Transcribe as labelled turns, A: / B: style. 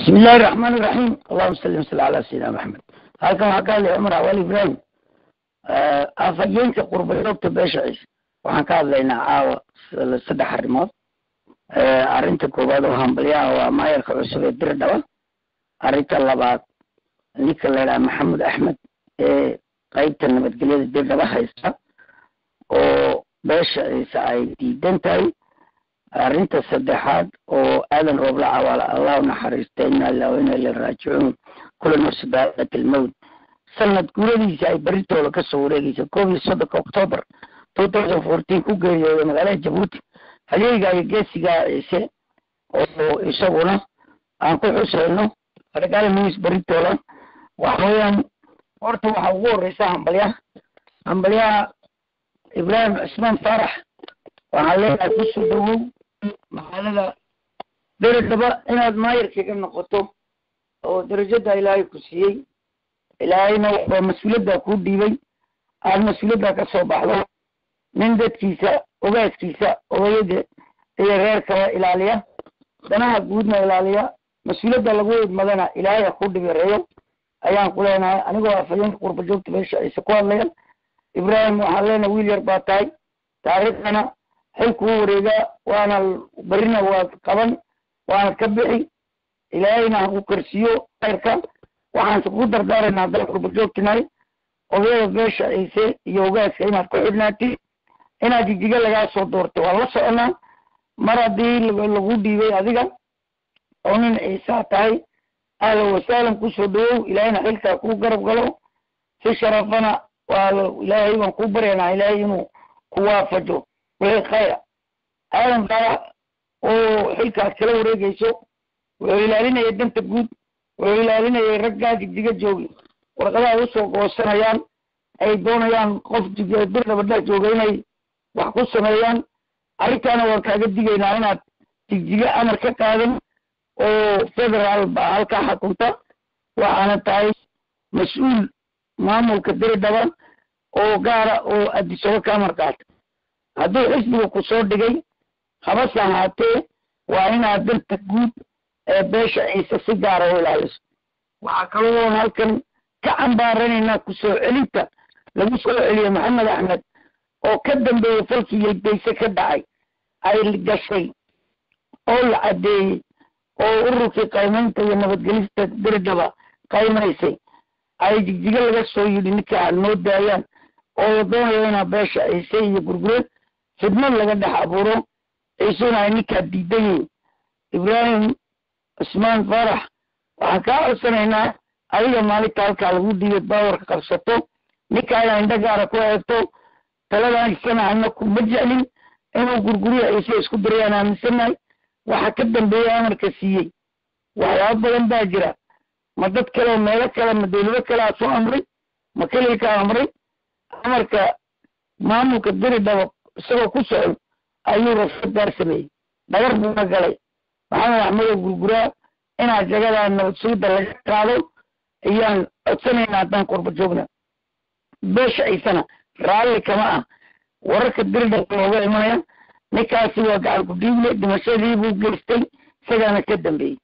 A: bismi illaahi raxmaan iraxiim allahuma salli wasal calaa sayidina maxamed halkan waxaa ka hadlaya cumar awal ibraahim afhayeenka qurbayoogta beesha ciise waxaan ka hadlaynaa caawa saddex arrimood arrinta koowaad oo hambalyaha waa maayarka cusub ee dir dhaba arrinta labaad ninka la yidhaha maxamed axmed ee qeybta nabadgelyada dir dhaba haysta oo beesha ciise ay diidan tahay arrinta saddexaad oo aadan roobla cawaala allah naxariista ina ilaa wa ina ila raajicuun kula nafsi baadat almowt sanad guuradiisa ay beritooda kasoo wareegeysa koob iyo soddonka octoobar two thousand fourteen ku geeriyooday magaalada jabuuti halyeyga iyo geesigaa ciise oo isaguna aan ku xuseyno argaala news beritooda waxa weeyaan horta waxaa ugu horeysa hambalyaha hambalyaha ibraahim cismaan faarax waxaan leeyahay kusoo dhawow magaalada deredaba inaad maayarkiga noqoto oo darajada ilaahay ku siiyey ilaahayna waa mas-uuliyaddaa kuu dhiibay aad mas-uuliyaddaa ka soo baxdo nin dadkiisa ogaaskiisa odayada iyo reerkaba ilaaliya danaha guudna ilaaliya mas-uuliyadda lagu idmadana ilaahay ha kuu dhibireeyo ayaan ku leenahay anigoo afhayeenka qurba joogta beesha ciise ku hadlaya ibraahim waxaan leenahay wiil yar baa tahay taariikhdana xilku u wareegaa waana berina waad qaban waanad ka bixi ilaahayna haku karsiiyo khayrka waxaan ku dardaaraynaa dal qurba joogtinahay odayada beesha ciise iyo ogaaska inaad ku xidhnaatid inaad jijiga lagaa soo doortay waan la soconaa mar haddii lagu dhiibay adiga oo nin ciisaa tahay ahlan wasaalan kusoo dhawow ilaahayna xilkaa kuu garab galo si sharafana waa ilaahay baan kuu baryaynaa ilaahay inuu ku waafajo wixii khayra aadan faarax oo xilkaas kala wareegeyso wuxuu ilaalinayay danta guud wuxuu ilaalinayay raggaa jigjiga joogi warqadaha usoo goosanayaan ay doonayaan qof birdhabadha jooga inay wax ku sameeyaan arrintaana waan kaaga digaynaa inaad jigjiga amar ka qaadan oo federaal baa halkaa xakunta waxaana tahay mas-uul maamulka diridhaba oo gaara oo adisaba ka amar qaata hadduu xisbiga ku soo dhigay habase ahaatee waa inaad danta guud ee beesha ciise si gaara u ilaaliso waxaa kaloo halkan ka cambaaranaynaa kusoo celinta lagu soo celiyo maxamed axmed oo ka dambeeyey falkii yelbeyse ka dhacay ay gashay oo la caddeeyey oo ururkii qaymaynta iyo nabadgelista diridhaba qaymaysay ay jigjiga laga soo yidhi ninka aad noo daayaan oo doonayo inaa beesha ciise iyo gurgureed khidmad laga dhex abuuro ciisuna ay ninkaa diidan yihin ibraahim cismaan faarax waxaan kaa codsanaynaa adiga maalinta halkaa lagu dhiibay baawarka qabsato ninkaa inaa indho gaara ku eegto taladan isana ana kuma jeclin inuu gurguriya ciise isku dirayaan aaminsanahay waxa ka dambeeya amarka siiyey waxyaaba badan baa jira ma dad kale meelo kale ma dawlado kale aa soo amray ma kelilkaa amray amarka maamulka diri dhaba isagoo ku socon ayuu rafad gaar sameeyey dhagar buuna galay maxamed axmedo gurguraa inaad jagadaa nabad sugidda laga qaado ayaan codsanaynaa haddaan qurba joogna beesha ciisana raalli kama ah wararka diridhaba looga imanaya ninkaasi waa gacan ku dhiible dhimashadii buu geystay isagaana ka dambeeyey